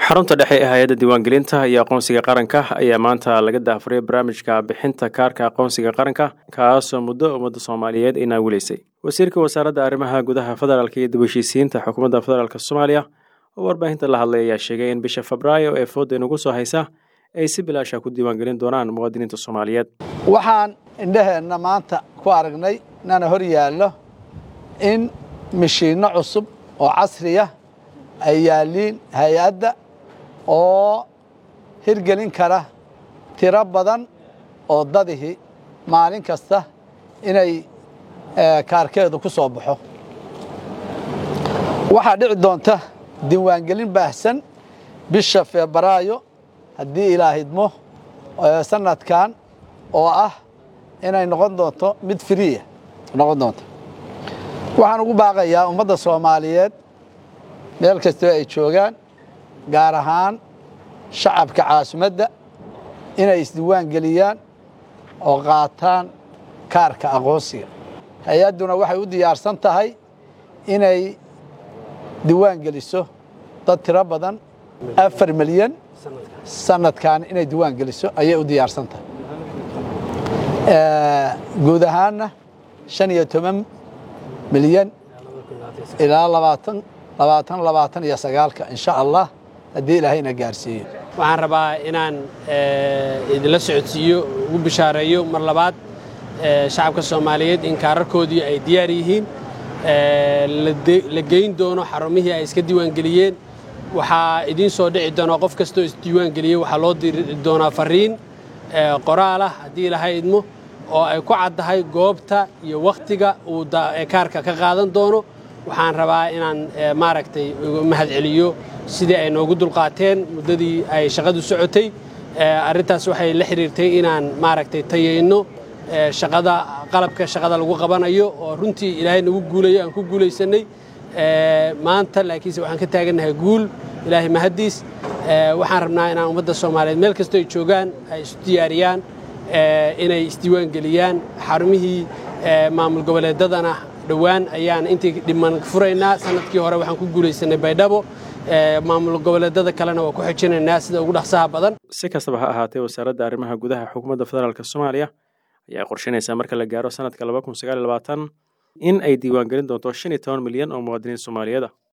xarunta dhexe ee hay-adda diiwaangelinta iyo aqoonsiga qaranka ayaa maanta laga daafuray barnaamijka bixinta kaarka aqoonsiga qaranka kaasoo muddo ummadda soomaaliyeed ay naawilaysay wasiirka wasaaradda arrimaha gudaha federaalk iyo dib heshiisiinta xukuumadda federaalk soomaaliya oo warbaahinta la hadlay ayaa sheegay in bisha febraayo ee fooda inugu soo haysa ay si bilaasha ku diiwaangelin doonaan muwaadiniinta soomaaliyeed waxaan indhaheenna maanta ku aragnay nana hor yaallo in mishiinno cusub oo casriya ay yaalliin hay-adda oo hirgelin kara tiro badan oo dadihi maalin kasta inay kaarkeedu ku soo baxo waxaa dhici doonta diiwaangelin baahsan bisha febraayo haddii ilaahidmo sanadkan oo ah inay noqon doonto mid friya noqon doonto waxaan ugu baaqayaa ummadda soomaaliyeed meel kastoo ay joogaan gaar ahaan shacabka caasimadda inay isdiiwaan geliyaan oo qaataan kaarka aqoonsiga hay-adduna waxay u diyaarsan tahay inay diiwaan geliso dad tiro badan afar milyan sanadkan inay diiwaan geliso ayay u diyaarsan tahay guud ahaanna shan iyo toban milyan ilaa labaatan labaatan labaatan iyo sagaalka insha allah haddii ilaahayna gaarsiiyo waxaan rabaa inaan idinla socodsiiyo ugu bishaareeyo mar labaad shacabka soomaaliyeed in kaararkoodii ay diyaar yihiin la geyn doono xarumihii ay iska diiwaangeliyeen waxaa idiin soo dhici doonaa qof kastoo isdiiwaangeliyey waxaa loo diri doonaa fariin qoraalah haddii ilaha idmo oo ay ku caddahay goobta iyo wakhtiga uu kaarka ka qaadan doono waxaan rabaa inaan maaragtay mahad celiyo sidii ay noogu dulqaateen muddadii ay shaqadu socotay arrintaas waxay la xidhiirtay inaan maaragtay tayayno shaqada qalabka shaqada lagu qabanayo oo runtii ilaahay nagu guulayo aan ku guulaysannay maanta laakiinse waxaan ka taagannahay guul ilaahay mahaddiis waxaan rabnaa inaan ummadda soomaaliyeed meel kastoo ay joogaan ay isu diyaariyaan inay isdiiwaan geliyaan xarumihii maamul goboleedadana dhowaan ayaan intii dhiman furaynaa sanadkii hore waxaan ku guulaysanay baydhabo maamul goboleedada kalena waa ku xijinaynaa sida ugu dhaqsaha badan si kastaba ha ahaatee wasaaradda arrimaha gudaha xukuumadda federaalk soomaaliya ayaa qorshaynaysaa marka la gaaro sanadka laba kun sagaal iyo labaatan in ay diiwaangelin doonto shan iyo toban milyan oo muwaadiniin soomaaliyeed ah